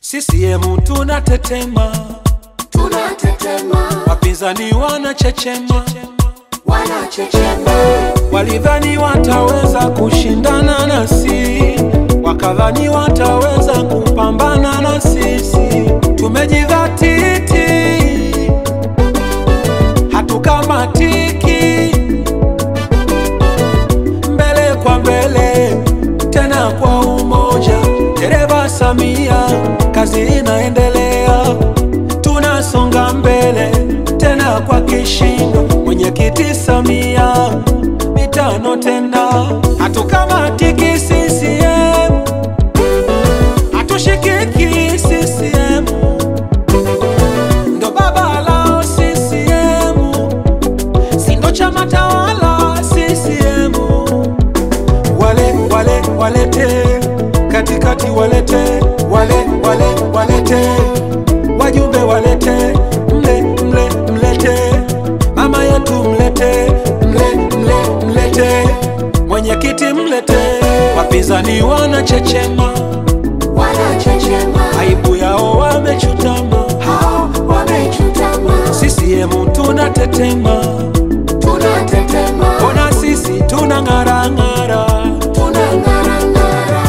CCM tunatetema, tunatetema, wapinzani wanachechema, wanachechema, walidhani wataweza kushindana nasi, wakadhani wataweza kupambana na sisi. Tumejidhatiti, hatukamatiki, mbele kwa mbele, tena kwa umoja. Dereva Samia, kazi inaendelea, tunasonga mbele tena kwa kishindo. Mwenyekiti Samia, mitano tena, hatukamatiki CCM, hatushikiki CCM, ndo baba lao CCM, sindo chama tawala CCM wale wale walete katikati walete wale wale walete wajumbe walete mle mle mlete mama yetu mlete mle mle mlete mwenyekiti mlete wapinzani wanachechema wanachechema, aibu yao wamechutama hao wamechutama, CCM tunatetema tunatetema, ona sisi tunang'arang'ara tunang'arang'ara,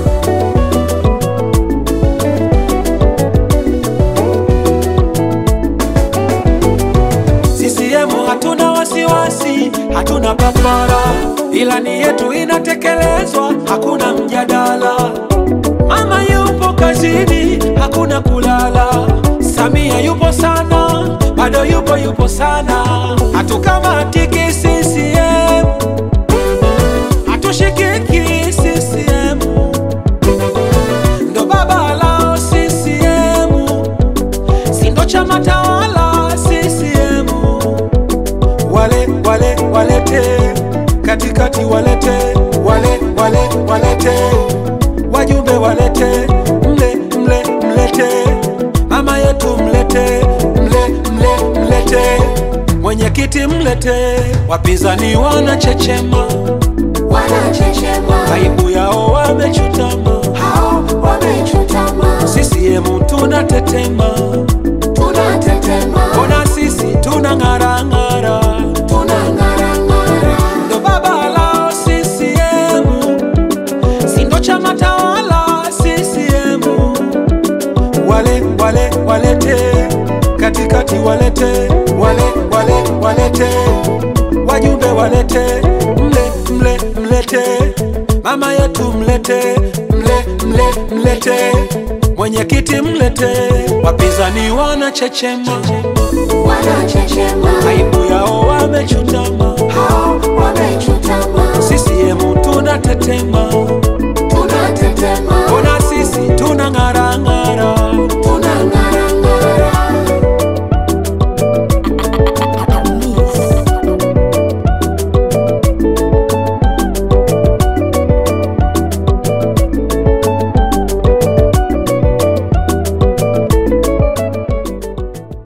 CCM hatuna wasiwasi, hatuna papara, ilani yetu inatekelezwa, hakuna mjadala. Mama yupo kazini, hakuna kulala. Samia yupo sana, bado yupo yupo sana. Hatukamatiki CCM, hatushikiki CCM, ndo baba lao CCM, sindo chama tawala CCM wale wale walete katikati walete wale wale walete wajumbe walete mle mle mlete mama yetu mlete mle mle mlete mwenyekiti mlete wapinzani wanachechema wanachechema, aibu yao wamechutama hao wamechutama, CCM tunatetema tunatetema, ona sisi tunang'arang'ara tunang'arang'ara, ndo baba lao CCM, sindo chama tawala CCM. Wale wale walete katikati walete wale wale walete wajumbe walete mle mle mlete mama yetu mlete mle mle mlete mwenyekiti mlete wapinzani wanachechema wanachechema, aibu yao wamechutama